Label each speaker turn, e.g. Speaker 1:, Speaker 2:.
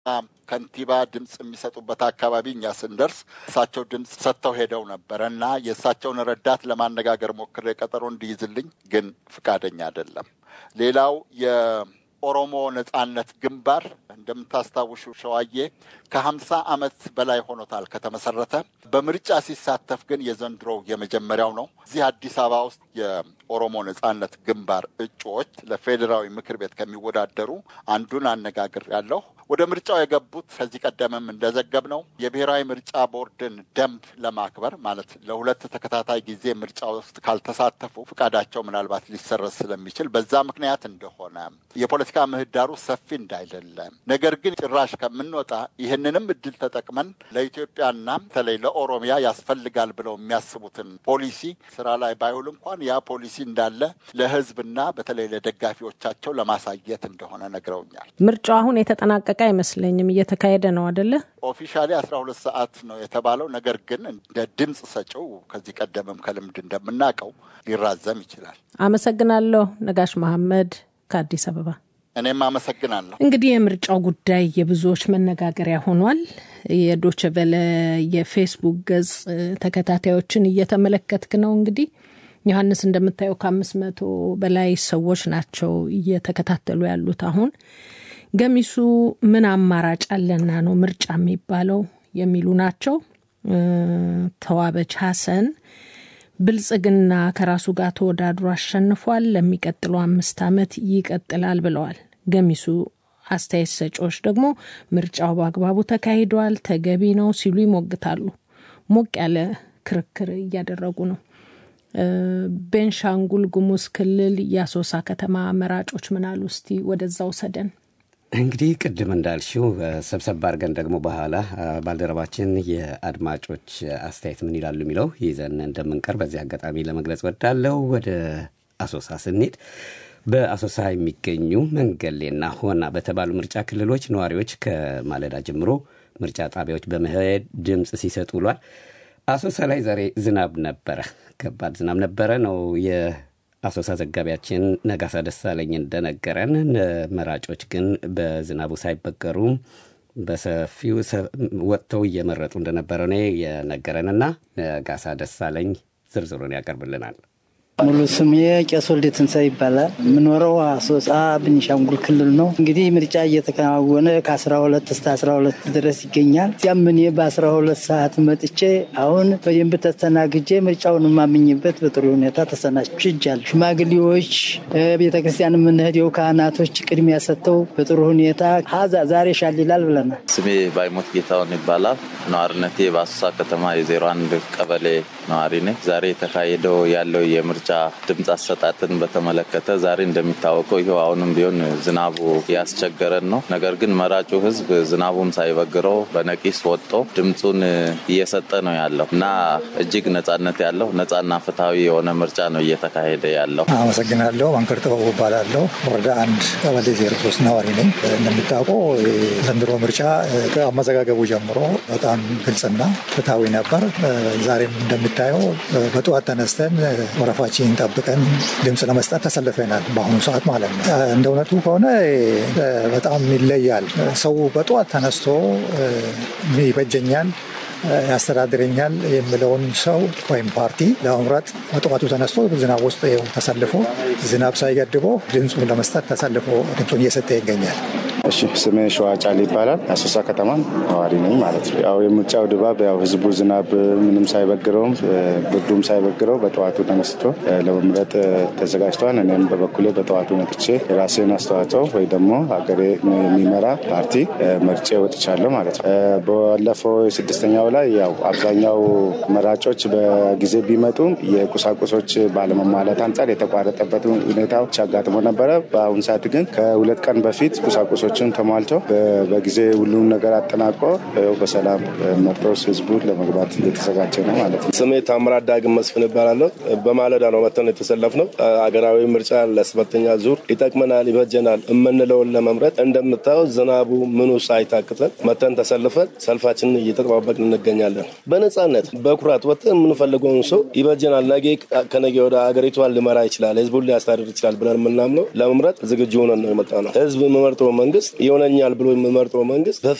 Speaker 1: ከንቲባ ድምፅ የሚሰጡበት አካባቢ እኛ ስንደርስ እሳቸው ድምፅ ሰጥተው ሄደው ነበረ እና የእሳቸውን ረዳት ለማነጋገር ሞክሬ ቀጠሮ እንዲይዝልኝ ግን ፍቃደኛ አይደለም። ሌላው የኦሮሞ ነጻነት ግንባር እንደምታስታውሹ ሸዋዬ ከሀምሳ ዓመት በላይ ሆኖታል ከተመሰረተ። በምርጫ ሲሳተፍ ግን የዘንድሮው የመጀመሪያው ነው። እዚህ አዲስ አበባ ውስጥ የኦሮሞ ነጻነት ግንባር እጩዎች ለፌዴራዊ ምክር ቤት ከሚወዳደሩ አንዱን አነጋግር ያለሁ ወደ ምርጫው የገቡት ከዚህ ቀደምም እንደዘገብ ነው የብሔራዊ ምርጫ ቦርድን ደንብ ለማክበር ማለት ለሁለት ተከታታይ ጊዜ ምርጫ ውስጥ ካልተሳተፉ ፍቃዳቸው ምናልባት ሊሰረዝ ስለሚችል በዛ ምክንያት እንደሆነ የፖለቲካ ምህዳሩ ሰፊ እንዳይደለ ነገር ግን ጭራሽ ከምንወጣ ይህንንም እድል ተጠቅመን ለኢትዮጵያና በተለይ ለኦሮሚያ ያስፈልጋል ብለው የሚያስቡትን ፖሊሲ ስራ ላይ ባይውል እንኳን ያ ፖሊሲ እንዳለ ለሕዝብና በተለይ ለደጋፊዎቻቸው ለማሳየት እንደሆነ ነግረውኛል።
Speaker 2: ምርጫው አሁን የተጠናቀቀ አይመስለኝም። እየተካሄደ ነው አደለ?
Speaker 1: ኦፊሻሊ አስራ ሁለት ሰዓት ነው የተባለው። ነገር ግን እንደ ድምፅ ሰጪው ከዚህ ቀደምም ከልምድ እንደምናውቀው ሊራዘም ይችላል።
Speaker 2: አመሰግናለሁ። ነጋሽ መሐመድ ከአዲስ አበባ።
Speaker 1: እኔም አመሰግናለሁ።
Speaker 2: እንግዲህ የምርጫው ጉዳይ የብዙዎች መነጋገሪያ ሆኗል። የዶችቨለ የፌስቡክ ገጽ ተከታታዮችን እየተመለከትክ ነው። እንግዲህ ዮሐንስ እንደምታየው ከአምስት መቶ በላይ ሰዎች ናቸው እየተከታተሉ ያሉት አሁን ገሚሱ ምን አማራጭ አለና ነው ምርጫ የሚባለው የሚሉ ናቸው። ተዋበች ሀሰን ብልጽግና ከራሱ ጋር ተወዳድሮ አሸንፏል፣ ለሚቀጥለው አምስት ዓመት ይቀጥላል ብለዋል። ገሚሱ አስተያየት ሰጪዎች ደግሞ ምርጫው በአግባቡ ተካሂዷል፣ ተገቢ ነው ሲሉ ይሞግታሉ። ሞቅ ያለ ክርክር እያደረጉ ነው። ቤንሻንጉል ጉሙዝ ክልል የአሶሳ ከተማ መራጮች ምናሉ? እስቲ ወደዛ ውሰደን።
Speaker 3: እንግዲህ ቅድም እንዳልሽው ሰብሰብ አድርገን ደግሞ በኋላ ባልደረባችን የአድማጮች አስተያየት ምን ይላሉ የሚለው ይዘን እንደምንቀር በዚህ አጋጣሚ ለመግለጽ ወዳለው። ወደ አሶሳ ስንሄድ በአሶሳ የሚገኙ መንገሌና ሆና በተባሉ ምርጫ ክልሎች ነዋሪዎች ከማለዳ ጀምሮ ምርጫ ጣቢያዎች በመሄድ ድምፅ ሲሰጡ ውሏል። አሶሳ ላይ ዛሬ ዝናብ ነበረ፣ ከባድ ዝናብ ነበረ ነው አሶሳ ዘጋቢያችን ነጋሳ ደሳለኝ እንደነገረን መራጮች ግን በዝናቡ ሳይበገሩ በሰፊው ወጥተው እየመረጡ እንደነበረ ነው የነገረንና ነጋሳ ደሳለኝ ዝርዝሩን ያቀርብልናል።
Speaker 4: ሙሉ ስሜ ቄስ ወልደ ትንሳኤ ይባላል። የምኖረው አሶሳ ቤኒሻንጉል ክልል ነው። እንግዲህ ምርጫ እየተከናወነ ከአስራ ሁለት እስከ አስራ ሁለት ድረስ ይገኛል። እዚያም እኔ በአስራ ሁለት ሰዓት መጥቼ አሁን በደንብ ተስተናግጄ ምርጫውን የማምኝበት በጥሩ ሁኔታ ተሰናችጃለሁ። ሽማግሌዎች፣ ቤተክርስቲያን የምንሄደው ካህናቶች ቅድሚያ ሰጥተው በጥሩ ሁኔታ ሀዛ ዛሬ ሻል ይላል ብለናል።
Speaker 5: ስሜ ባይሞት ጌታውን ይባላል። ነዋሪነቴ በአሶሳ ከተማ የዜሮ አንድ ቀበሌ ነዋሪ ነኝ። ዛሬ የተካሄደው ያለው የምርጫ ድምፅ አሰጣጥን በተመለከተ ዛሬ እንደሚታወቀው ይኸው አሁንም ቢሆን ዝናቡ ያስቸገረን ነው። ነገር ግን መራጩ ሕዝብ ዝናቡን ሳይበግረው በነቂስ ወጥቶ ድምፁን እየሰጠ ነው ያለው እና እጅግ ነጻነት ያለው ነጻና ፍትሐዊ የሆነ ምርጫ ነው እየተካሄደ ያለው።
Speaker 6: አመሰግናለሁ። መንከር ጥበቡ እባላለሁ። ወረዳ አንድ ቀበሌ ዜሮ ሶስት ነዋሪ ነኝ። እንደሚታወቀው ዘንድሮ ምርጫ ከአመዘጋገቡ ጀምሮ በጣም ግልጽና ፍትሐዊ ነበር። ዛሬም እንደሚታየው በጠዋት ተነስተን ወረፋችን ጠብቀን ድምፅ ለመስጠት ተሰልፈናል። በአሁኑ ሰዓት ማለት ነው። እንደ እውነቱ ከሆነ በጣም ይለያል። ሰው በጠዋት ተነስቶ ይበጀኛል ያስተዳድረኛል የሚለውን ሰው ወይም ፓርቲ ለመምረጥ በጠዋቱ ተነስቶ ዝናብ ውስጥ ተሰልፎ ዝናብ ሳይገድበው ድምፁን ለመስጠት ተሰልፎ ድምፁን እየሰጠ ይገኛል።
Speaker 7: እሺ ስሜ ሸዋ ጫል ይባላል። አሶሳ ከተማ ነዋሪ ነኝ ማለት ነው። ያው የምርጫው ድባብ ያው ህዝቡ ዝናብ ምንም ሳይበግረውም ብርዱም ሳይበግረው በጠዋቱ ተነስቶ ለመምረጥ ተዘጋጅተዋል። እኔም በበኩሌ በጠዋቱ መጥቼ የራሴን አስተዋጽኦ ወይ ደግሞ ሀገሬ የሚመራ ፓርቲ መርጬ ወጥቻለሁ ማለት ነው። ባለፈው ስድስተኛው ላይ ያው አብዛኛው መራጮች በጊዜ ቢመጡም የቁሳቁሶች ባለመሟላት አንጻር የተቋረጠበት ሁኔታዎች አጋጥሞ ነበረ። በአሁኑ ሰዓት ግን ከሁለት ቀን በፊት ቁሳቁሶች ሰዎችን ተሟልተው በጊዜ ሁሉም ነገር አጠናቆ በሰላም መርጦስ ህዝቡ ለመግባት እየተዘጋጀ ነው ማለት ነው።
Speaker 8: ስሜ ታምራት ዳግም መስፍን ይባላለሁ። በማለዳ ነው መተን የተሰለፍነው። አገራዊ ምርጫ ለሰባተኛ ዙር ይጠቅመናል፣ ይበጀናል የምንለውን ለመምረጥ እንደምታየው ዝናቡ ምኑ ሳይታክተን መተን ተሰልፈን ሰልፋችንን እየተጠባበቅን እንገኛለን። በነጻነት በኩራት ወጥተን የምንፈልገውን ሰው ይበጀናል፣ ነገ ከነገ ወደ አገሪቷን ሊመራ ይችላል፣ ህዝቡን ሊያስተዳድር ይችላል ብለን የምናምነው ለመምረጥ ዝግጁ ሆነን ነው የመጣ ነው። ህዝብ የምመርጠው መንግስት መንግስት ይሆነኛል ብሎ የሚመርጠው መንግስት